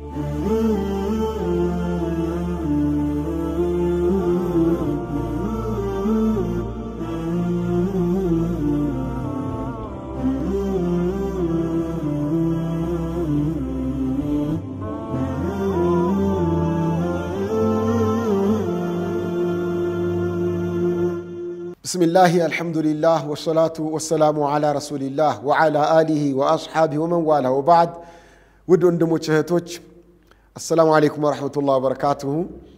ብስሚላህ አልሐምዱሊላህ ወሰላቱ ወሰላሙ ዓላ ረሱሊላህ ወዓላ አሊሂ ወአስሓቢህ ወመን ዋላ ወባዕድ ውድ ወንድሞች እህቶች አሰላሙ አሌይኩም ወረሕመቱላህ ወበረካቱሁ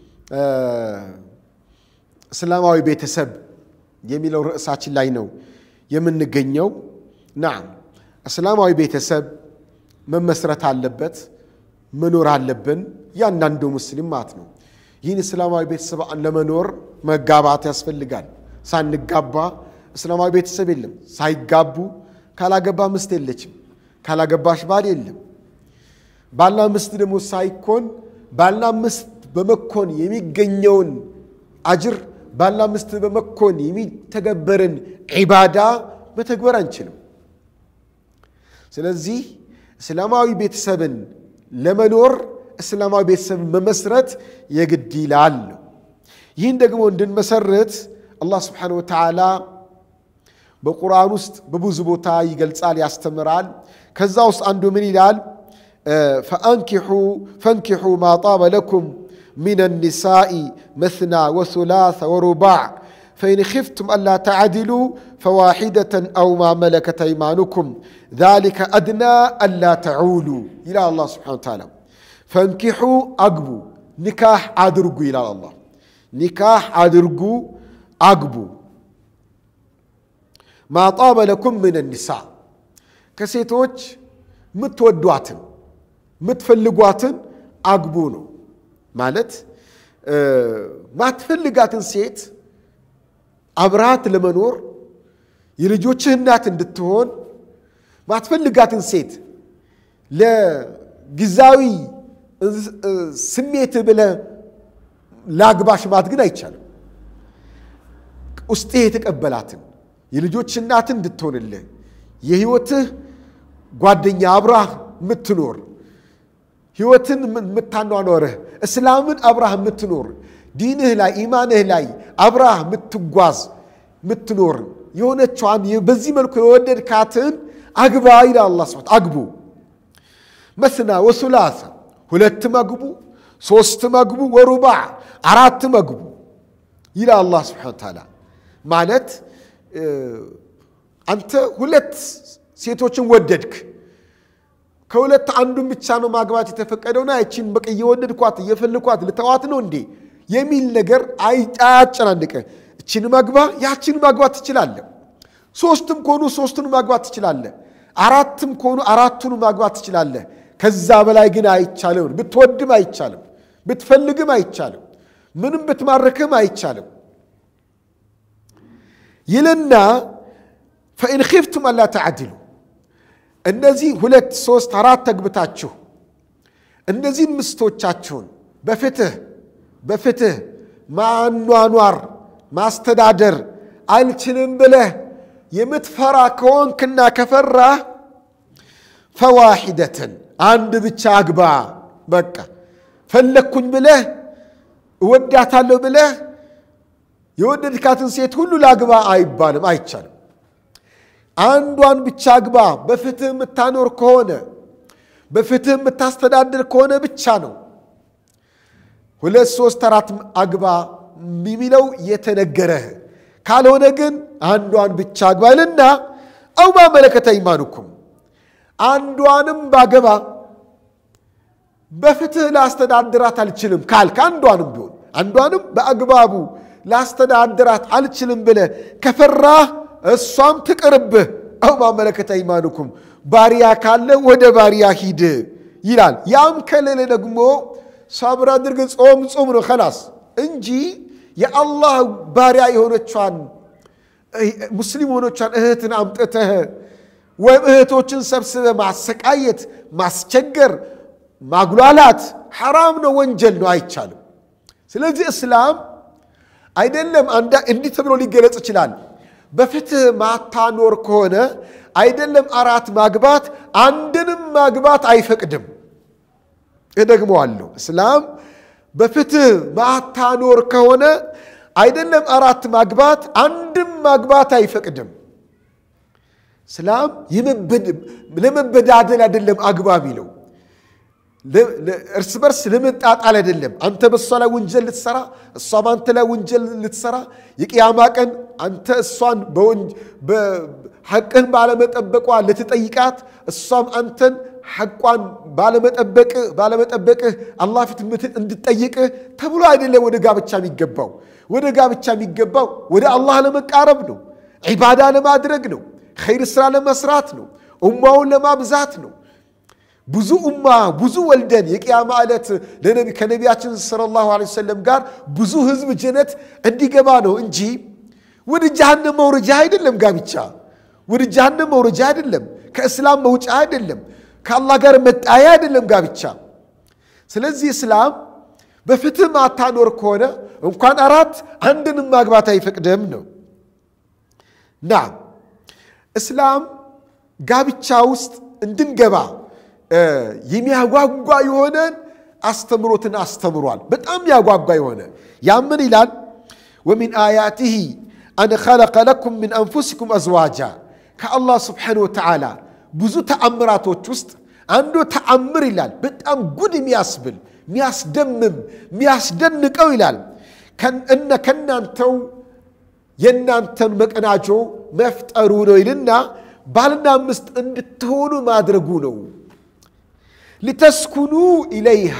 እስላማዊ ቤተሰብ የሚለው ርዕሳችን ላይ ነው የምንገኘው ናም እስላማዊ ቤተሰብ መመስረት አለበት መኖር አለብን እያንዳንዱ ሙስሊም ማለት ነው ይህን እስላማዊ ቤተሰብ ለመኖር መጋባት ያስፈልጋል ሳንጋባ እስላማዊ ቤተሰብ የለም። ሳይጋቡ ካላገባ ምስት የለችም። ካላገባሽ ባል የለም። ባልና ምስት ደግሞ ሳይኮን ባልና ምስት በመኮን የሚገኘውን አጅር ባልና ምስት በመኮን የሚተገበርን ዒባዳ መተግበር አንችልም። ስለዚህ እስላማዊ ቤተሰብን ለመኖር እስላማዊ ቤተሰብን መመስረት የግድ ይላል። ይህን ደግሞ እንድንመሰርት አላህ ስብሓነ ወተዓላ በቁርአን ውስጥ በብዙ ቦታ ይገልጻል፣ ያስተምራል። ከዛ ውስጥ አንዱ ምን ይላል? ፈንኪሑ ማ ጣበ ለኩም ሚን ኒሳኢ መስና ወሱላሰ ወሩባዕ ፈኢን ኽፍቱም አላ ተዕድሉ ፈዋሒደተን አው ማ መለከት አይማኑኩም ዛሊከ አድና አላ ተዑሉ ይላል አላህ ስብሓነ ወተዓላ። ፈንኪሑ አግቡ፣ ኒካህ አድርጉ ይላል አላህ። ኒካህ አድርጉ አግቡ ማጣበ ለኩም ምን ኒሳ ከሴቶች የምትወዷትን የምትፈልጓትን አግቡ ነው ማለት። ማትፈልጋትን ሴት አብረሃት ለመኖር የልጆችህ እናት እንድትሆን ማትፈልጋትን ሴት ለጊዜያዊ ስሜት ብለህ ላግባሽ ማለት ግን አይቻልም። ውስጤ የተቀበላትን የልጆች እናትን እንድትሆንልህ የህይወትህ ጓደኛ አብራህ የምትኖር ህይወትን የምታኗኖርህ እስላምን አብራህ የምትኖር ዲንህ ላይ ኢማንህ ላይ አብራህ የምትጓዝ የምትኖር የሆነቿን በዚህ መልኩ የወደድካትን አግባ ይላል አላህ ስብሐት አግቡ መስና ወሱላሰ ሁለትም አግቡ ሶስትም አግቡ ወሩባዕ አራትም አግቡ ይላል አላህ ስብሐነ ወተዓላ ማለት አንተ ሁለት ሴቶችን ወደድክ፣ ከሁለት አንዱን ብቻ ነው ማግባት የተፈቀደውና ያቺን በቃ እየወደድኳት እየፈልኳት ልተዋት ነው እንዴ የሚል ነገር አያጨናንቀ። እችን ማግባ ያችን ማግባት ትችላለህ። ሶስትም ከሆኑ ሶስቱን ማግባት ትችላለህ። አራትም ከሆኑ አራቱን ማግባት ትችላለህ። ከዛ በላይ ግን አይቻልም። ብትወድም አይቻልም፣ ብትፈልግም አይቻልም፣ ምንም ብትማርክም አይቻልም። ይልና ፈኢን ኺፍቱም አላ ተዓድሉ እነዚህ ሁለት ሶስት አራት ተግብታችሁ እነዚህን ምስቶቻችሁን በፍትህ በፍትህ ማኗኗር ማስተዳደር አልችልም ብለህ የምትፈራ ከሆንክና ከፈራህ ፈዋሒደትን አንድ ብቻ አግባ። በቃ ፈለግኩኝ ብለህ እወዳታለሁ ብለህ የወደድካትን ሴት ሁሉ ላግባ አይባልም፣ አይቻልም። አንዷን ብቻ አግባ። በፍትህ የምታኖር ከሆነ በፍትህ የምታስተዳድር ከሆነ ብቻ ነው። ሁለት ሶስት አራት አግባ የሚለው የተነገረህ ካልሆነ ግን አንዷን ብቻ አግባ ይልና አው ማ መለከተ አይማኑኩም አንዷንም ባገባ በፍትህ ላስተዳድራት አልችልም ካልክ አንዷንም ቢሆን አንዷንም በአግባቡ ላስተዳድራት አልችልም ብለህ ከፈራህ እሷም ትቅርብህ። አው ማመለከት አይማኑኩም ባሪያ ካለ ወደ ባሪያ ሂድ ይላል። ያም ከሌለ ደግሞ ሰብር አድርግ፣ ጾም ጾም ነው ከላስ እንጂ የአላህ ባሪያ የሆነቿን ሙስሊም የሆነቿን እህትን አምጥተህ ወይም እህቶችን ሰብስበ ማሰቃየት፣ ማስቸገር፣ ማጉላላት ሐራም ነው፣ ወንጀል ነው፣ አይቻልም። ስለዚህ እስላም አይደለም እንዲህ ተብሎ ሊገለጽ ይችላል። በፍትህ ማታኖር ከሆነ አይደለም አራት ማግባት አንድንም ማግባት አይፈቅድም እደግመዋለሁ። እስላም በፍትህ ማታኖር ከሆነ አይደለም አራት ማግባት አንድም ማግባት አይፈቅድም። እስላም ለመበዳደል አይደለም አግባብ ይለው እርስ በርስ ለመጣጣል አይደለም። አንተ በእሷ ላይ ወንጀል ልትሰራ፣ እሷ በአንተ ላይ ወንጀል ልትሰራ፣ የቅያማ ቀን አንተ እሷን ሐቅህን ባለመጠበቋ ልትጠይቃት፣ እሷም አንተን ሐቋን ባለመጠበቅህ አላህ ፊት እንድጠይቅህ ተብሎ አይደለም ወደ ጋብቻ የሚገባው። ወደ ጋብቻ የሚገባው ወደ አላህ ለመቃረብ ነው፣ ዒባዳ ለማድረግ ነው፣ ኸይር ስራ ለመስራት ነው፣ ኡማውን ለማብዛት ነው። ብዙ ኡማ ብዙ ወልደን የቅያማ ዕለት ከነቢያችን ሰለላሁ ዐለይሂ ወሰለም ጋር ብዙ ህዝብ ጀነት እንዲገባ ነው እንጂ ወደ ጀሃነም መውረጃ አይደለም። ጋብቻ ወደ ጀሃነም መውረጃ አይደለም። ከእስላም መውጫ አይደለም። ከአላህ ጋር መጣያ አይደለም ጋብቻ። ስለዚህ እስላም በፍትህ ማታኖር ከሆነ እንኳን አራት አንድንም ማግባት አይፈቅድም ነው። ናም እስላም ጋብቻ ውስጥ እንድንገባ የሚያጓጓ የሆነን አስተምሮትን አስተምሯል። በጣም ያጓጓ የሆነ ያምን ይላል ወሚን አያቲህ አን ኸለቀ ለኩም ምን አንፉሲኩም አዝዋጃ ከአላህ ስብሓነሁ ወተዓላ ብዙ ተአምራቶች ውስጥ አንዱ ተአምር ይላል በጣም ጉድ የሚያስብል የሚያስደምም የሚያስደንቀው ይላል እነ ከናንተው የእናንተን መቀናጆ መፍጠሩ ነው ይልና ባልና ሚስት እንድትሆኑ ማድረጉ ነው። ሊተስኩኑ ኢለይሃ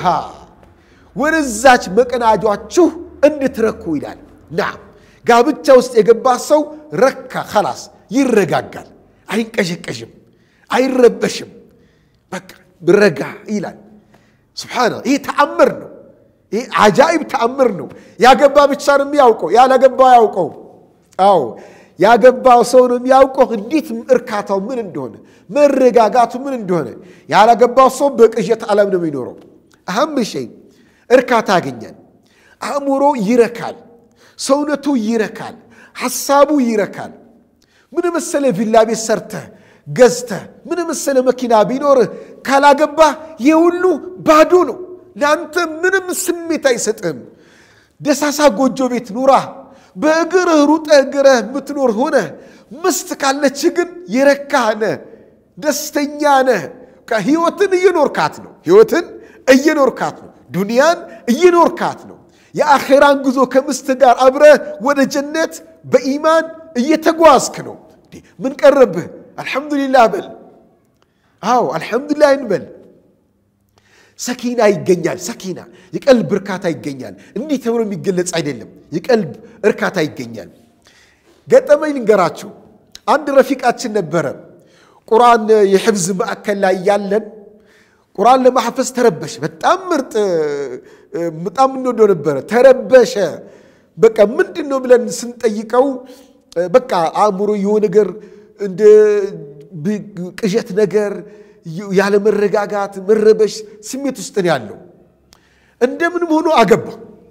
ወደዛች መቀናጇችሁ እንድትረኩ ይላል። ናም ጋብቻ ውስጥ የገባ ሰው ረካ ኸላስ ይረጋጋል፣ አይንቀሸቀሽም፣ አይረበሽም። በቃ ረጋ ይላል። ስብሓና ይህ ተአምር ነው። ይህ አጃኢብ ተአምር ነው። ያገባ ብቻ ነው የሚያውቀው፣ ያላገባ ያውቀው። አዎ ያገባው ሰው ነው የሚያውቀው እንዴት እርካታው ምን እንደሆነ መረጋጋቱ ምን እንደሆነ። ያላገባው ሰው በቅዠት ዓለም ነው የሚኖረው። አህም ሸይ እርካታ ያገኛል። አእምሮ ይረካል፣ ሰውነቱ ይረካል፣ ሐሳቡ ይረካል። ምን መሰለ ቪላ ቤት ሰርተህ ገዝተህ ምን መሰለ መኪና ቢኖርህ ካላገባህ ይህ ሁሉ ባዶ ነው። ለአንተ ምንም ስሜት አይሰጥህም። ደሳሳ ጎጆ ቤት ኑራ በእግርህ ሩጠህ እግረህ የምትኖር ሆነ ምስት ካለች ግን የረካህ ነህ፣ ደስተኛ ነህ። ህይወትን እየኖርካት ነው። ህይወትን እየኖርካት ነው። ዱንያን እየኖርካት ነው። የአኼራን ጉዞ ከምስት ጋር አብረህ ወደ ጀነት በኢማን እየተጓዝክ ነው። ምን ቀረብህ? አልሐምዱሊላህ በል። አዎ አልሐምዱሊላህ እንበል። ሰኪና ይገኛል። ሰኪና የቀልብ እርካታ ይገኛል። እንዲህ ተብሎ የሚገለጽ አይደለም። የቀልብ እርካታ ይገኛል። ገጠመኝ ልንገራችሁ። አንድ ረፊቃችን ነበረ። ቁርአን የሕፍዝ ማዕከል ላይ ያለን ቁርአን ለማሐፈዝ ተረበሸ። በጣም ምርጥ በጣም እንወደው ነበረ። ተረበሸ። በቃ ምንድን ነው ብለን ስንጠይቀው በቃ አእምሮ የሆነ ነገር እንደ ቅዠት ነገር ያለ መረጋጋት መረበሽ ስሜት ውስጥ ነው ያለው። እንደምንም ሆኖ አገባ።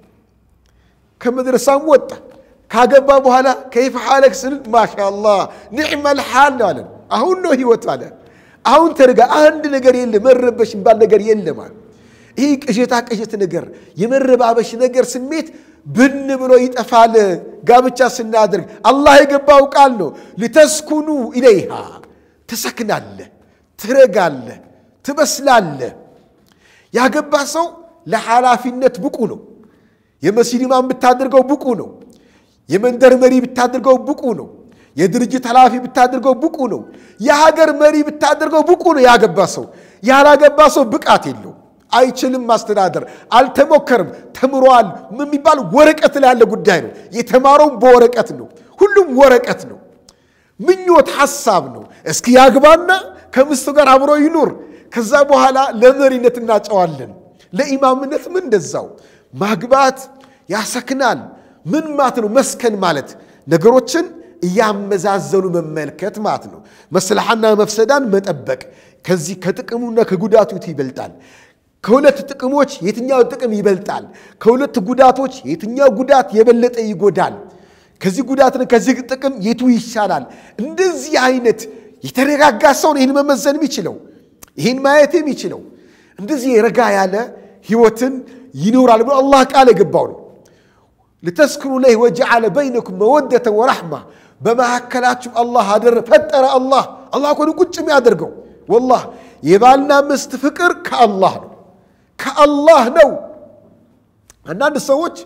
ከመድረሳም ወጣ። ካገባ በኋላ ከይፈ ሓለክ ስንል ማሻአላህ ኒዕመል ሓል ነው አለን። አሁን ነው ህይወት አለ። አሁን ተረጋ። አንድ ነገር የለ መረበሽ የሚባል ነገር የለም አለ። ይህ ቅዠታ ቅዠት ነገር የመረባበሽ ነገር ስሜት ብን ብሎ ይጠፋል። ጋብቻ ስናደርግ አላህ የገባው ቃል ነው። ሊተስኩኑ ኢለይሃ ትሰክናለህ፣ ትረጋለህ፣ ትበስላለህ። ያገባ ሰው ለኃላፊነት ብቁ ነው። የመስጂድ ኢማም ብታደርገው ብቁ ነው። የመንደር መሪ ብታደርገው ብቁ ነው። የድርጅት ኃላፊ ብታደርገው ብቁ ነው። የሀገር መሪ ብታደርገው ብቁ ነው። ያገባ ሰው ያላገባ ሰው ብቃት የለው፣ አይችልም ማስተዳደር፣ አልተሞከርም። ተምሯል የሚባል ወረቀት ላይ ያለ ጉዳይ ነው። የተማረውም በወረቀት ነው። ሁሉም ወረቀት ነው። ምኞት ሐሳብ ነው። እስኪ ያግባና ከምስቱ ጋር አብሮ ይኑር። ከዛ በኋላ ለመሪነት እናጨዋለን። ለኢማምነት ምን እንደዛው ማግባት ያሰክናል። ምን ማለት ነው? መስከን ማለት ነገሮችን እያመዛዘኑ መመልከት ማለት ነው። መስልሓና መፍሰዳን መጠበቅ። ከዚህ ከጥቅሙና ከጉዳቱ ይበልጣል። ከሁለት ጥቅሞች የትኛው ጥቅም ይበልጣል? ከሁለት ጉዳቶች የትኛው ጉዳት የበለጠ ይጎዳል? ከዚህ ጉዳትን ከዚህ ጥቅም የቱ ይሻላል? እንደዚህ አይነት የተረጋጋ ሰውን ይህን መመዘን የሚችለው ይህን ማየት የሚችለው እንደዚህ ረጋ ያለ ህይወትን ይኖራል ብሎ አላህ ቃል የገባው ነው። ልተስክኑ ለይህ ወጀዓለ በይነኩም መወደተ ወረሕማ በመካከላችሁ አላህ አደረ ፈጠረ። አላህ አላህ እኮ ነው ቁጭ የሚያደርገው። ወላሂ የባልና ሚስት ፍቅር ከአላህ ነው ከአላህ ነው። አንዳንድ ሰዎች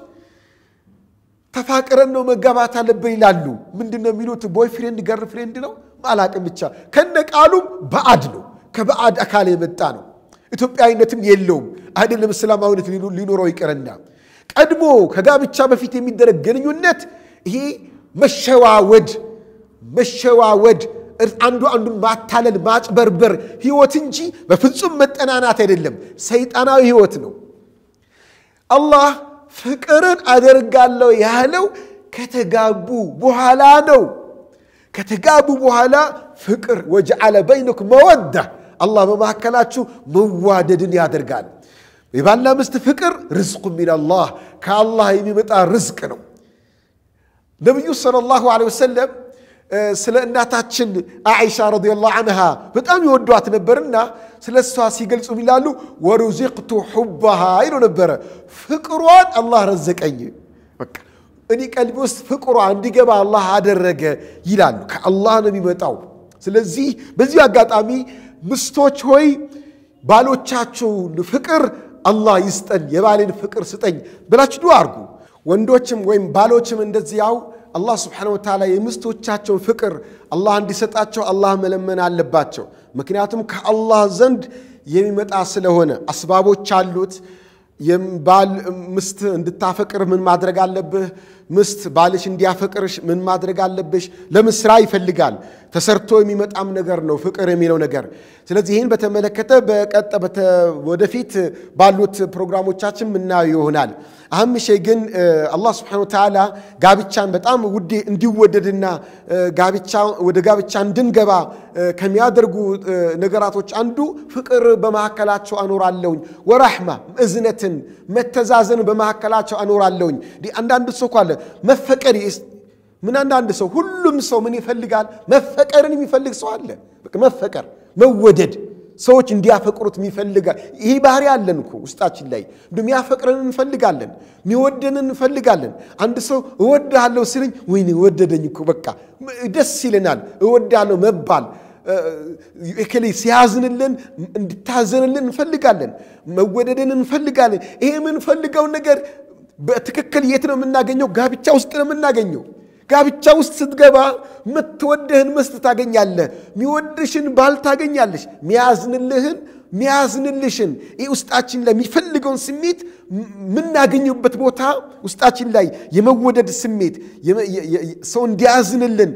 ተፋቅረን ነው መጋባት አለብን ይላሉ። ምንድን ነው የሚሉት? ቦይ ፍሬንድ ገር ፍሬንድ ነው አላቅም። ብቻ ከነ ቃሉም በአድ ነው ከባዕድ አካል የመጣ ነው። ኢትዮጵያዊነትም የለውም አይደለም። እስላማዊነት ሊኖረው ይቅርና ቀድሞ ከጋብቻ በፊት የሚደረግ ግንኙነት ይሄ መሸዋወድ መሸዋወድ አንዱ አንዱን ማታለል ማጭበርበር ህይወት እንጂ በፍጹም መጠናናት አይደለም። ሰይጣናዊ ህይወት ነው። አላህ ፍቅርን አደርጋለሁ ያለው ከተጋቡ በኋላ ነው። ከተጋቡ በኋላ ፍቅር ወጀዓለ በይነኩም መወዳ አላህ በመካከላችሁ መዋደድን ያደርጋል። የባልና ሚስት ፍቅር ርዝቁ ሚነላህ ከአላህ የሚመጣ ርዝቅ ነው። ነቢዩ ሰለላሁ ዐለይሂ ወሰለም ስለ እናታችን አኢሻ ረዲየላሁ ዐንሃ በጣም ይወዷት ነበርና ስለ እሷ ሲገልጹ ይላሉ ወሩዚቅቱ ሑባሃ ይሉ ነበረ። ፍቅሯን አላህ ረዘቀኝ፣ በቃ እኔ ቀልቢ ውስጥ ፍቅሯ እንዲገባ አላህ አደረገ ይላሉ። ከአላህ ነው የሚመጣው። ስለዚህ በዚሁ አጋጣሚ ምስቶች ሆይ ባሎቻችሁን ፍቅር አላህ ይስጠን፣ የባሌን ፍቅር ስጠኝ ብላችሁ ዱዓ አድርጉ። ወንዶችም ወይም ባሎችም እንደዚያው አላህ ስብሓነሁ ወተዓላ የሚስቶቻቸውን ፍቅር አላህ እንዲሰጣቸው አላህ መለመን አለባቸው። ምክንያቱም ከአላህ ዘንድ የሚመጣ ስለሆነ አስባቦች አሉት። ባል ምስት እንድታፈቅር ምን ማድረግ አለብህ? ምስት ባልሽ እንዲያፈቅርሽ ምን ማድረግ አለብሽ? ለምን ስራ ይፈልጋል። ተሰርቶ የሚመጣም ነገር ነው ፍቅር የሚለው ነገር። ስለዚህ ይህን በተመለከተ በቀጠ ወደፊት ባሉት ፕሮግራሞቻችን ምናየው ይሆናል። አህም ሸይ ግን አላህ ስብሓነሁ ወተዓላ ጋብቻን በጣም ውዴ እንዲወደድና ጋብቻ ወደ ጋብቻ እንድንገባ ከሚያደርጉ ነገራቶች አንዱ ፍቅር በመካከላቸው አኖራለሁኝ፣ ወራሕማ እዝነትን፣ መተዛዘን በመካከላቸው አኖራለሁኝ። አንዳንድ ሰው እኮ አለ መፈቀር ምን አንዳንድ ሰው ሁሉም ሰው ምን ይፈልጋል? መፈቀርን የሚፈልግ ሰው አለ። መፈቀር መወደድ ሰዎች እንዲያፈቅሩት የሚፈልጋል። ይህ ባህሪ አለን እኮ ውስጣችን ላይ የሚያፈቅረን እንፈልጋለን፣ የሚወደንን እንፈልጋለን። አንድ ሰው እወድሃለሁ ሲለኝ ወይኔ ወደደኝ እኮ በቃ ደስ ይለናል። እወድሃለሁ መባል እከሌ ሲያዝንልን እንድታዘንልን እንፈልጋለን። መወደድን እንፈልጋለን። ይሄ የምንፈልገው ነገር በትክክል የት ነው የምናገኘው? ጋብቻ ውስጥ ነው የምናገኘው። ጋብቻ ውስጥ ስትገባ የምትወድህን ሚስት ታገኛለህ። የሚወድሽን ባል ታገኛለሽ። ሚያዝንልህን ሚያዝንልሽን ይህ ውስጣችን ላይ የሚፈልገውን ስሜት የምናገኝበት ቦታ ውስጣችን ላይ የመወደድ ስሜት ሰው እንዲያዝንልን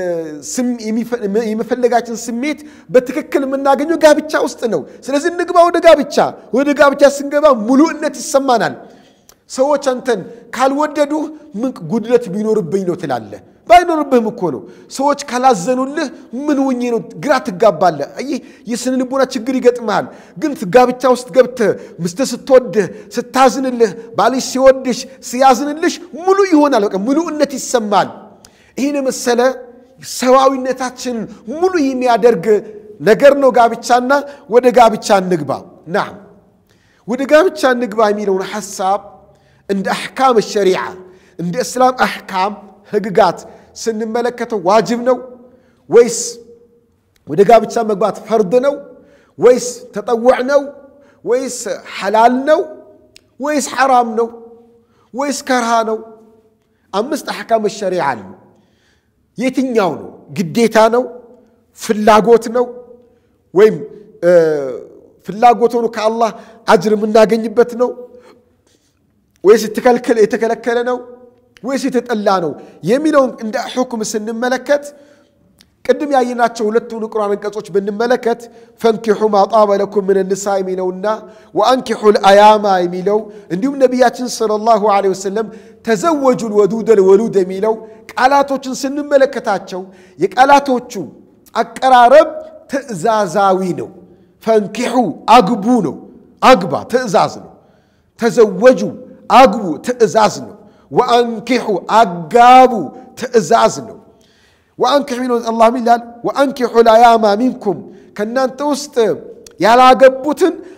የመፈለጋችን ስሜት በትክክል የምናገኘው ጋብቻ ውስጥ ነው። ስለዚህ እንግባ ወደ ጋብቻ። ወደ ጋብቻ ስንገባ ሙሉእነት ይሰማናል። ሰዎች አንተን ካልወደዱህ ምን ጉድለት ቢኖርብኝ ነው ትላለህ። ባይኖርብህም እኮ ነው። ሰዎች ካላዘኑልህ ምን ውኜ ነው ግራ ትጋባለህ። ይህ የስነ ልቦና ችግር ይገጥመሃል። ግን ጋብቻ ውስጥ ገብተህ ሚስትህ ስትወድህ፣ ስታዝንልህ፣ ባልሽ ሲወድሽ፣ ሲያዝንልሽ ሙሉ ይሆናል። በቃ ሙሉእነት ይሰማል። ይህን የመሰለ ሰዋዊነታችንን ሙሉ የሚያደርግ ነገር ነው ጋብቻና ወደ ጋብቻ እንግባ። ናም ወደ ጋብቻ እንግባ የሚለውን ሐሳብ እንደ አሕካም ሸሪዓ እንደ እስላም አሕካም ህግጋት ስንመለከተው ዋጅብ ነው ወይስ ወደ ጋብቻ መግባት ፈርድ ነው ወይስ ተጠውዕ ነው ወይስ ሐላል ነው ወይስ ሐራም ነው ወይስ ከርሃ ነው? አምስት አሕካም ሸሪዓ አሉ። የትኛው ነው? ግዴታ ነው? ፍላጎት ነው? ወይም ፍላጎት ሆኖ ከአላህ አጅር የምናገኝበት ነው ወይስ የተከለከለ ነው ወይስ የተጠላ ነው የሚለውን እንደ ሕክም ስንመለከት ቅድም ያየናቸው ሁለቱን ቁርአን አንቀጾች ብንመለከት ፈንኪሑ ማ ጣበ ለኩም ምን ንሳ የሚለውና ወአንኪሑ ልአያማ የሚለው እንዲሁም ነቢያችን ሰለላሁ ዐለይሂ ወሰለም ተዘወጁ ልወዱደ ልወሉድ የሚለው ቃላቶችን ስንመለከታቸው የቃላቶቹ አቀራረብ ትእዛዛዊ ነው። ፈንኪሑ አግቡ ነው። አግባ ትእዛዝ ነው። ተዘወጁ አግቡ ትእዛዝ ነው። ወአንኪሑ አጋቡ ትእዛዝ ነው። ወአንኪሑ ሚለው አላህ ይላል ወአንኪሑ ላያማ ሚንኩም ከእናንተ ውስጥ ያላገቡትን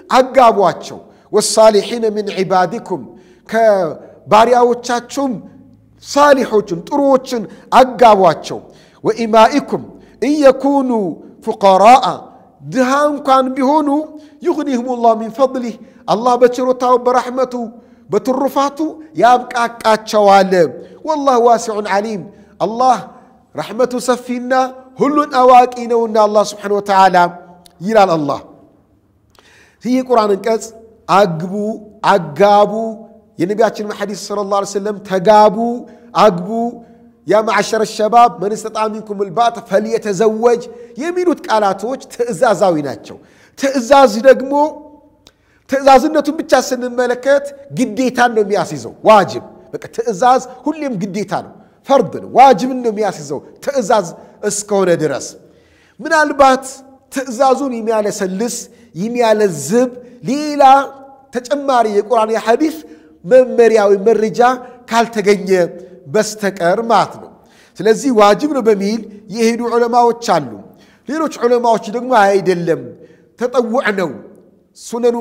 አጋቧቸው። ወሳሊሒነ ሚን ዒባዲኩም ከባሪያዎቻችሁም ሳሊሖችን ጥሩዎችን አጋቧቸው። ወኢማኢኩም እየኩኑ ፉቀራአ ድሃ እንኳን ቢሆኑ ዩግኒህም ላህ ሚን ፈضሊህ አላህ በችሮታው በረሕመቱ በትሩፋቱ ያብቃቃቸዋል። ወላህ ዋሲዑን ዓሊም አላህ ረሕመቱ ሰፊና ሁሉን አዋቂ ነውና አላህ ስብሓነሁ ወተዓላ ይላል። አላህ ይህ የቁርአን አንቀጽ አግቡ፣ አጋቡ የነቢያችን ሐዲስ ሰለላሁ ዐለይሂ ወሰለም ተጋቡ፣ አግቡ ያ ማዕሸረ ሸባብ መን ስተጣ ሚንኩም ልባጥ ፈልየተዘወጅ የሚሉት ቃላቶች ትእዛዛዊ ናቸው። ትእዛዝ ደግሞ ትእዛዝነቱን ብቻ ስንመለከት ግዴታን ነው የሚያስይዘው። ዋጅብ በቃ ትእዛዝ ሁሌም ግዴታ ነው፣ ፈርድ ነው፣ ዋጅብን ነው የሚያስይዘው ትእዛዝ እስከሆነ ድረስ ምናልባት ትእዛዙን የሚያለሰልስ የሚያለዝብ ሌላ ተጨማሪ የቁርአን የሐዲስ መመሪያዊ መረጃ ካልተገኘ በስተቀር ማለት ነው። ስለዚህ ዋጅብ ነው በሚል የሄዱ ዑለማዎች አሉ። ሌሎች ዑለማዎች ደግሞ አይደለም ተጠውዕ ነው ሱነኑ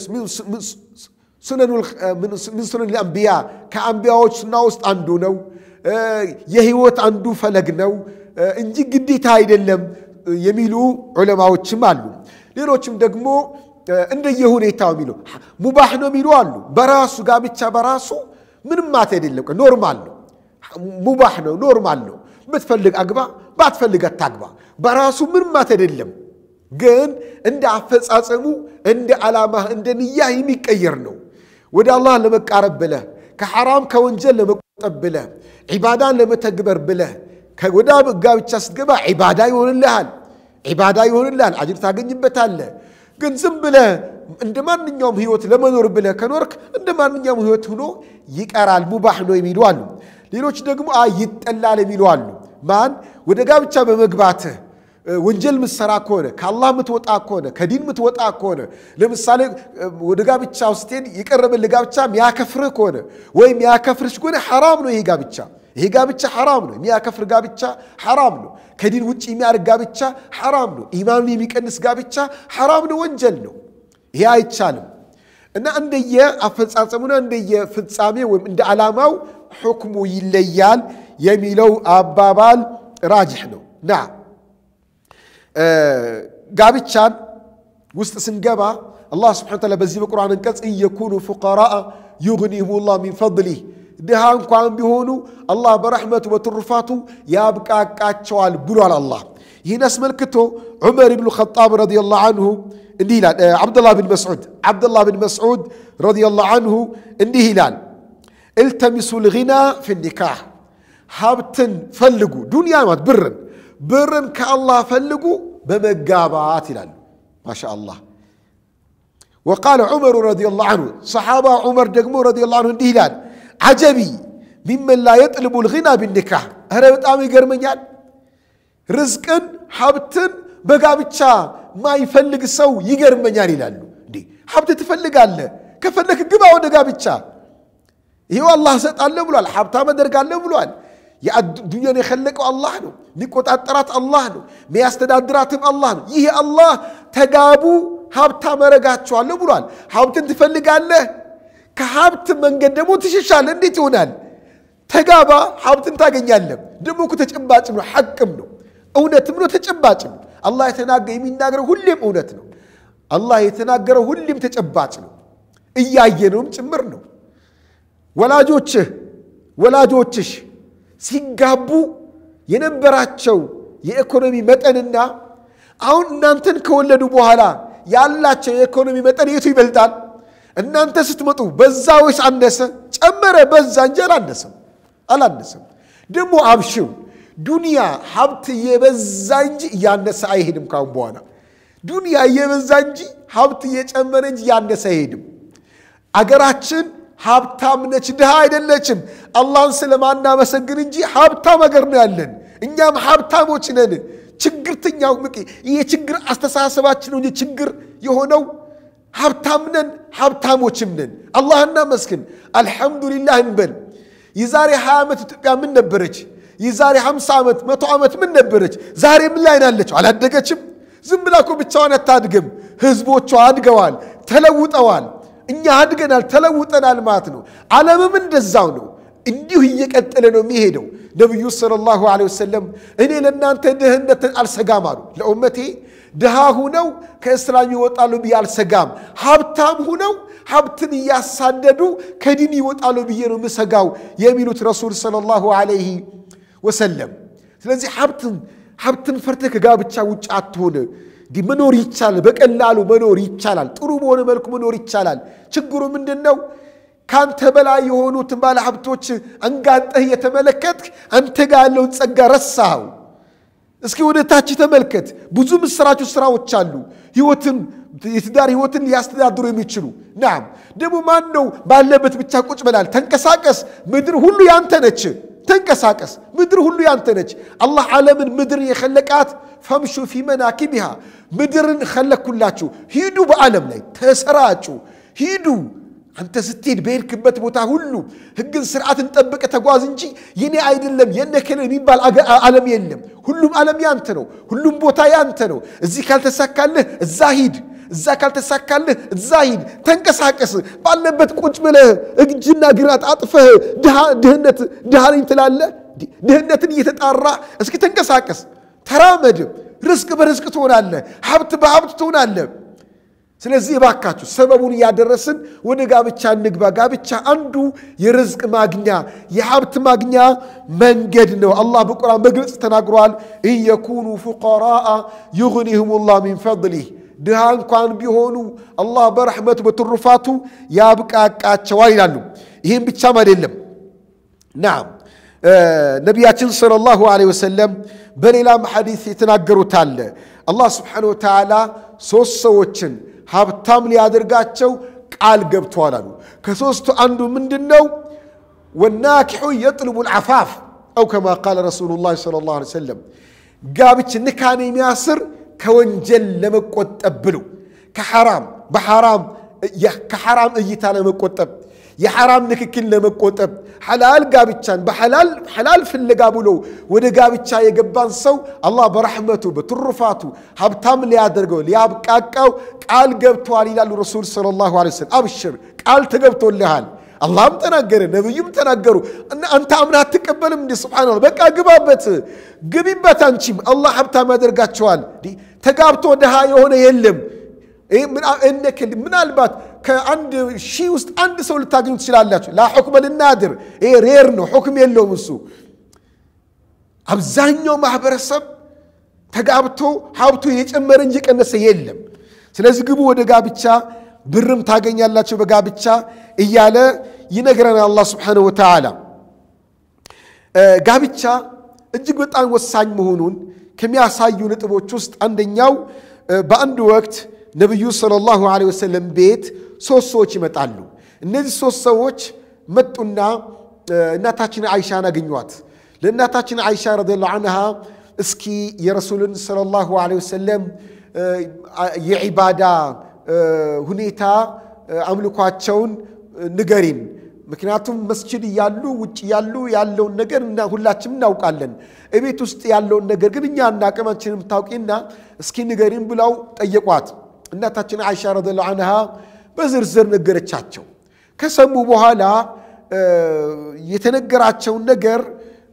ምን ሱነን ልአንቢያ ከአንቢያዎች ሱና ውስጥ አንዱ ነው። የህይወት አንዱ ፈለግ ነው እንጂ ግዴታ አይደለም የሚሉ ዑለማዎችም አሉ። ሌሎችም ደግሞ እንደየ ሁኔታው የሚሉ ሙባህ ነው የሚሉ አሉ። በራሱ ጋብቻ በራሱ ምንም ማት አይደለም፣ ኖርማል ነው፣ ሙባህ ነው፣ ኖርማል ነው። ብትፈልግ አግባ፣ ባትፈልግ አታግባ። በራሱ ምንም ማት አይደለም። ግን እንደ አፈጻጸሙ እንደ ዓላማህ እንደ ንያህ የሚቀየር ነው። ወደ አላህ ለመቃረብ ብለህ ከሐራም ከወንጀል ለመቆጠብ ብለህ ዒባዳን ለመተግበር ብለህ ወደ ጋብቻ ስትገባ ዒባዳ ይሆንልሃል፣ ዒባዳ ይሆንልሃል፣ አጅር ታገኝበታለህ። ግን ዝም ብለህ እንደ ማንኛውም ህይወት ለመኖር ብለህ ከኖርክ እንደ ማንኛውም ህይወት ሆኖ ይቀራል፣ ሙባህ ነው የሚሉ አሉ። ሌሎች ደግሞ አይ ይጠላል የሚሉ አሉ። ማን ወደ ጋብቻ በመግባትህ ወንጀል ምትሰራ ከሆነ ከአላህ ምትወጣ ከሆነ ከዲን ምትወጣ ከሆነ ለምሳሌ ወደ ጋብቻ ስትሄድ የቀረበልህ ጋብቻ ሚያከፍርህ ከሆነ ወይም ሚያከፍርሽ ከሆነ ሐራም ነው ይሄ ጋብቻ። ይሄ ጋብቻ ሐራም ነው። የሚያከፍር ጋብቻ ሐራም ነው። ከዲን ውጭ የሚያደርግ ጋብቻ ሐራም ነው። ኢማኑን የሚቀንስ ጋብቻ ሐራም ነው፣ ወንጀል ነው። ይሄ አይቻልም እና እንደየ አፈጻጸሙና እንደየ ፍጻሜ ወይም እንደ ዓላማው ሕክሙ ይለያል የሚለው አባባል ራጅሕ ነው ና ጋብቻን ውስጥ ስንገባ አላህ ስብሐነ ወተዓላ በዚህ በቁርአን አንቀጽ እየኩኑ ፉቀራአ ዩግኒሁም ላህ ሚን ፈድሊህ ድሃ እንኳን ቢሆኑ አላህ በረሕመቱ በትሩፋቱ ያብቃቃቸዋል ብሏል። አላህ ይህን አስመልክቶ ዑመር ብኑ ኸጣብ ረዲየላሁ አንሁ እንዲህ ይላል። ዓብደላህ ብን መስዑድ ዓብደላህ ብን መስዑድ ረዲየላሁ አንሁ እንዲህ ይላል፣ እልተሚሱ ልጊና ፊ ኒካህ ሀብትን ፈልጉ፣ ዱንያ ማለት ብርን ብርን ከአላህ ፈልጉ በመጋባት ይላሉ። ማሻ አላህ ወቃለ ዑመሩ ረዲየላሁ አንሁ ሰሓባ ዑመር ደግሞ ረዲየላሁ አንሁ እንዲህ ይላል አጀቢ ሚመን ላ የጥልቡ ልጊና ቢኒካህ ኧረ በጣም ይገርመኛል። ርዝቅን ሀብትን በጋብቻ ማይፈልግ ሰው ይገርመኛል ይላሉ። እንዴ ሀብት ትፈልጋለህ? ከፈለክ ግባ ወደ ጋብቻ። ይሄው አላህ እሰጣለሁ ብሏል። ሀብታም አደርጋለሁ ብሏል። የዱንያን የኸለቀው አላህ ነው። የሚቆጣጠራት አላህ ነው። የሚያስተዳድራትም አላህ ነው። ይህ አላህ ተጋቡ ሀብታም አረጋችኋለሁ ብሏል። ሀብትን ትፈልጋለህ? ከሀብት መንገድ ደግሞ ትሸሻለህ። እንዴት ይሆናል? ተጋባ፣ ሀብትን ታገኛለህ። ደግሞ እኮ ተጨባጭም ነው፣ ሐቅም ነው፣ እውነትም ነው፣ ተጨባጭም ነው። አላህ የተናገረ የሚናገረው ሁሌም እውነት ነው። አላህ የተናገረው ሁሌም ተጨባጭ ነው፣ እያየነውም ጭምር ነው። ወላጆችህ ወላጆችሽ ሲጋቡ የነበራቸው የኢኮኖሚ መጠንና አሁን እናንተን ከወለዱ በኋላ ያላቸው የኢኮኖሚ መጠን የቱ ይበልጣል? እናንተ ስትመጡ በዛ ወይስ አነሰ? ጨመረ፣ በዛ እንጂ አላነሰም አላነሰም። ደግሞ አብሽው ዱንያ ሀብት እየበዛ እንጂ እያነሰ አይሄድም። ካሁን በኋላ ዱንያ እየበዛ እንጂ ሀብት እየጨመረ እንጂ እያነሰ አይሄድም። አገራችን ሀብታም ነች፣ ድሃ አይደለችም። አላህን ስለማናመሰግን እንጂ ሀብታም አገር ነው ያለን። እኛም ሀብታሞች ነን። ችግርተኛው የችግር አስተሳሰባችን እንጂ ችግር የሆነው ሀብታም ነን፣ ሀብታሞችም ነን። አላህ እናመስግን፣ አልሐምዱሊላህ እንበል። የዛሬ 20 ዓመት ኢትዮጵያ ምን ነበረች? የዛሬ 50 ዓመት መቶ ዓመት ምን ነበረች? ዛሬ ምን ላይ ናለችው? አላደገችም። ዝም ብላ እኮ ብቻዋን አታድግም። ህዝቦቿ አድገዋል። ተለውጠዋል። እኛ አድገናል፣ ተለውጠናል ማለት ነው። ዓለምም እንደዛው ነው። እንዲሁ እየቀጠለ ነው የሚሄደው። ነቢዩ ሰለላሁ ዐለይሂ ወሰለም እኔ ለእናንተ ድህነትን አልሰጋም አሉ። ለኡመቴ ድሃ ሁነው ከእስላም ይወጣሉ ብዬ አልሰጋም። ሀብታም ሁነው ሀብትን እያሳደዱ ከዲን ይወጣሉ ብዬ ነው ምሰጋው የሚሉት ረሱል ሰለላሁ ዐለይሂ ወሰለም። ስለዚህ ሀብትን ሀብትን ፈርተህ ከጋብቻ ውጭ አትሆን። እንዲህ መኖር ይቻላል፣ በቀላሉ መኖር ይቻላል፣ ጥሩ በሆነ መልኩ መኖር ይቻላል። ችግሩ ምንድን ነው? ከአንተ በላይ የሆኑትን ባለ ሀብቶች አንጋጠህ እየተመለከትክ አንተ ጋር ያለውን ጸጋ ረሳኸው። እስኪ ወደ ታች ተመልከት። ብዙ ምስራች ስራዎች አሉ፣ ህይወትን የትዳር ህይወትን ሊያስተዳድሩ የሚችሉ ናም። ደግሞ ማን ነው ባለበት ብቻ ቁጭ በላል? ተንቀሳቀስ። ምድር ሁሉ ያንተ ነች። ተንቀሳቀስ። ምድር ሁሉ ያንተ ነች። አላህ ዓለምን ምድርን የኸለቃት ፈምሹ ፊ መናኪቢሃ ምድርን ኸለኩላችሁ። ሂዱ፣ በዓለም ላይ ተሰራጩ፣ ሂዱ አንተ ስትሄድ በሄድክበት ቦታ ሁሉ ህግን ስርዓትን ጠብቀ ተጓዝ እንጂ የኔ አይደለም የነ ከለ የሚባል ዓለም የለም። ሁሉም ዓለም ያንተ ነው። ሁሉም ቦታ ያንተ ነው። እዚህ ካልተሳካልህ እዛ ሂድ፣ እዛ ካልተሳካልህ እዛ ሂድ። ተንቀሳቀስ። ባለበት ቁጭ ብለህ እጅና ግራት አጥፈህ ድህነት ድሃ ነኝ ትላለህ። ድህነትን እየተጣራ እስኪ ተንቀሳቀስ፣ ተራመድ። ርዝቅ በርዝቅ ትሆናለህ፣ ሀብት በሀብት ትሆናለህ። ስለዚህ እባካችሁ ሰበቡን እያደረስን ወደ ጋብቻ እንግባ። ጋብቻ አንዱ የርዝቅ ማግኛ የሀብት ማግኛ መንገድ ነው። አላህ በቁርአን በግልጽ ተናግሯል። ኢየኩኑ ፉቀራአ ዩግኒሁም ላህ ሚን ፈድሊህ ድሃ እንኳን ቢሆኑ አላህ በረሕመቱ በትሩፋቱ ያብቃቃቸዋል ይላሉ። ይህም ብቻም አይደለም። ናም ነቢያችን ሰለላሁ ዐለይሂ ወሰለም በሌላም ሐዲስ የተናገሩት አለ አላህ ስብሓነሁ ወተዓላ ሦስት ሰዎችን ሀብታም ሊያደርጋቸው ቃል ገብተዋል አሉ። ከሦስቱ አንዱ ምንድን ነው? ወናኪሑ የጥልቡ ልዓፋፍ አው ከማ ቃለ ረሱሉላህ ሰለላሁ ዐለይሂ ወሰለም ጋብች ንካን የሚያስር ከወንጀል ለመቆጠብ ብሎ ከሐራም በሐራም ከሐራም እይታ ለመቆጠብ የሐራም ንክክል ለመቆጠብ ሐላል ጋብቻን በሐላል ፍለጋ ብሎ ወደ ጋብቻ የገባን ሰው አላህ በረሕመቱ በትሩፋቱ ሀብታም ሊያደርገው ሊያብቃቃው ቃል ገብተዋል ይላሉ ረሱል ሰለላሁ ዐለይሂ ወሰለም። አብሽር ቃል ተገብቶልሃል። አላህም ተናገረ፣ ነቢዩም ተናገሩ። እና አንተ አምና አትቀበልም እንዲ ስብሓነላህ። በቃ ግባበት፣ ግቢበት። አንቺም አላህ ሀብታም ያደርጋቸዋል። ተጋብቶ ድሃ የሆነ የለም። ምናልባት ከአንድ ሺህ ውስጥ አንድ ሰው ልታገኙ ትችላላችሁ። ላ ሑክመ ልናድር ይሄ ሬር ነው፣ ሑክም የለውም እሱ። አብዛኛው ማህበረሰብ ተጋብቶ ሀብቱ የጨመረ እንጂ የቀነሰ የለም። ስለዚህ ግቡ ወደ ጋብቻ፣ ብርም ታገኛላቸው በጋብቻ እያለ ይነግረናል አላህ ስብሓነሁ ወተዓላ። ጋብቻ እጅግ በጣም ወሳኝ መሆኑን ከሚያሳዩ ነጥቦች ውስጥ አንደኛው በአንድ ወቅት ነቢዩ ሰለላሁ ዐለይሂ ወሰለም ቤት ሶስት ሰዎች ይመጣሉ። እነዚህ ሶስት ሰዎች መጡና እናታችን አይሻን አገኟት። ለእናታችን አይሻ ረዲየላሁ ዐንሃ እስኪ የረሱልን ሰለላሁ ዐለይሂ ወሰለም የዒባዳ ሁኔታ አምልኳቸውን ንገሪን። ምክንያቱም መስጅድ እያሉ ውጭ እያሉ ያለውን ነገር እና ሁላችንም እናውቃለን። እቤት ውስጥ ያለውን ነገር ግን እኛ እናቅም፣ አንቺን የምታውቂና እስኪ ንገሪን ብለው ጠየቋት። እናታችን አይሻ ረዲየላሁ ዐንሃ በዝርዝር ነገረቻቸው። ከሰሙ በኋላ የተነገራቸውን ነገር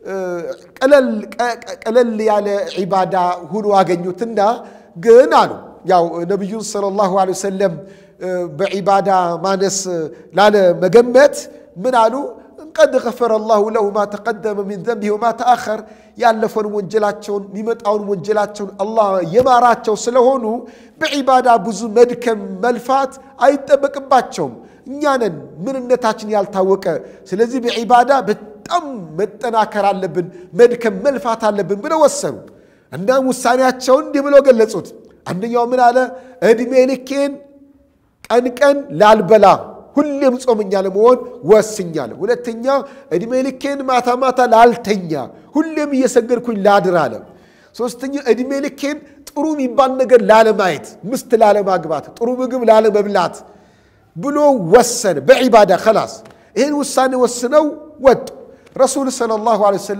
ቀለል ያለ ዒባዳ ሁኖ አገኙትና ግን አሉ ያው ነቢዩን ሰለላሁ ዐለይሂ ወሰለም በዒባዳ ማነስ ላለ መገመት ምን አሉ? ቀድ ገፈረ ላሁ ለሁ ማ ተቀደመ ሚን ዘንቢሂ ወማ ተአኸር ያለፈውን ወንጀላቸውን የሚመጣውን ወንጀላቸውን አላህ የማራቸው ስለሆኑ በዒባዳ ብዙ መድከም መልፋት አይጠበቅባቸውም። እኛ ነን ምንነታችን ያልታወቀ። ስለዚህ በዒባዳ በጣም መጠናከር አለብን፣ መድከም መልፋት አለብን ብለው ወሰኑ። እናም ውሳኔያቸውን እንዲህ ብለው ገለጹት። አንደኛው ምን አለ? ዕድሜ ልኬን ቀን ቀን ላልበላ ሁሌም ጾመኛ ለመሆን ወስኛለሁ። ሁለተኛ ዕድሜ ልኬን ማታ ማታ ላልተኛ ሁሌም እየሰገድኩኝ ላድር አለ። ሶስተኛ ዕድሜ ልኬን ጥሩ የሚባል ነገር ላለማየት፣ ምስት ላለማግባት፣ ጥሩ ምግብ ላለመብላት ብሎ ወሰነ። በዒባዳ ከላስ ይህን ውሳኔ ወስነው ወጡ። ረሱል ሰለላሁ ዐለይሂ ወሰለም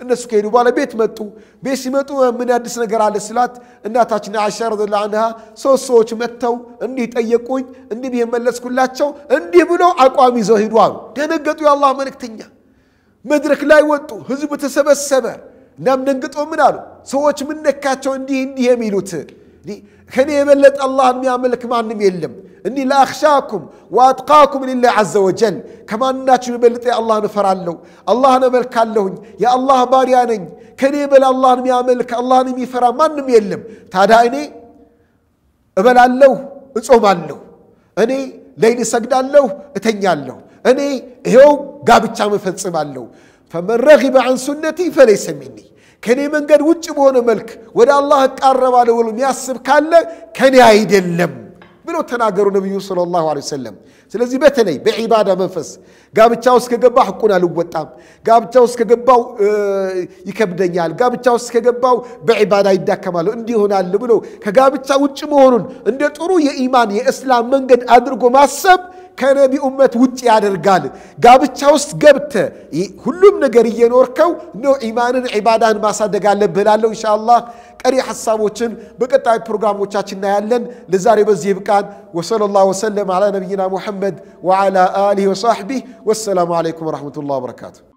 እነሱ ከሄዱ በኋላ ቤት መጡ። ቤት ሲመጡ ምን አዲስ ነገር አለ ስላት እናታችን አይሻ ረዲየላሁ ዐንሃ ሶስት ሰዎች መጥተው እንዲህ ጠየቁኝ፣ እንዲህ ብዬ መለስኩላቸው፣ እንዲህ ብሎ አቋም ይዘው ሄዱ አሉ። ደነገጡ። የአላህ መልእክተኛ መድረክ ላይ ወጡ። ህዝቡ ተሰበሰበ። እናም ደንግጦ ምን አሉ? ሰዎች ምን ነካቸው እንዲህ እንዲህ የሚሉት ከኔ የበለጠ አላህን የሚያመልክ ማንም የለም። እኒ ለአኽሻኩም ወአጥቃኩም ሊላህ ዐዘ ወጀል ከማናችሁ የበለጠ አላህን እፈራለሁ፣ አላህን እመልካለሁኝ፣ የአላህ ባሪያ ነኝ። ከኔ በላይ አላህን የሚያመልክ አላህን የሚፈራ ማንም የለም። ታዲያ እኔ እበላለሁ፣ እጾማለሁ፣ እኔ ሌይል እሰግዳለሁ፣ እተኛለሁ፣ እኔ ይኸው ጋብቻ መፈጽማለሁ። ፈመን ረጊበ ዐን ሱነቲ ፈለይሰ ሚኒ ከኔ መንገድ ውጭ በሆነ መልክ ወደ አላህ እቃረባለሁ ብሎ የሚያስብ ካለ ከኔ አይደለም ብሎ ተናገሩ ነቢዩ ሰለላሁ ዐለይሂ ወሰለም። ስለዚህ በተለይ በዒባዳ መንፈስ ጋብቻ ውስጥ ከገባው ሕቁን አልወጣም፣ ጋብቻ ውስጥ ከገባው ይከብደኛል፣ ጋብቻ ውስጥ ከገባው በዒባዳ ይዳከማለሁ፣ እንዲህ ይሆናል ብሎ ከጋብቻ ውጭ መሆኑን እንደ ጥሩ የኢማን የእስላም መንገድ አድርጎ ማሰብ ከነቢ ኡመት ውጭ ያደርጋል። ጋብቻ ውስጥ ገብተ ሁሉም ነገር እየኖርከው ነው ኢማንን ዒባዳን ማሳደግ አለብህ እላለሁ። ኢንሻአላህ ቀሪ ሐሳቦችን በቀጣይ ፕሮግራሞቻችን እናያለን። ለዛሬ በዚህ ይብቃን። ወሰለላሁ ወሰለም ዓላ ነቢይና ሙሐመድ ወዓላ አሊሂ ወሳሕቢህ ወሰላሙ ዓለይኩም ወረሕመቱላህ ወበረካቱ።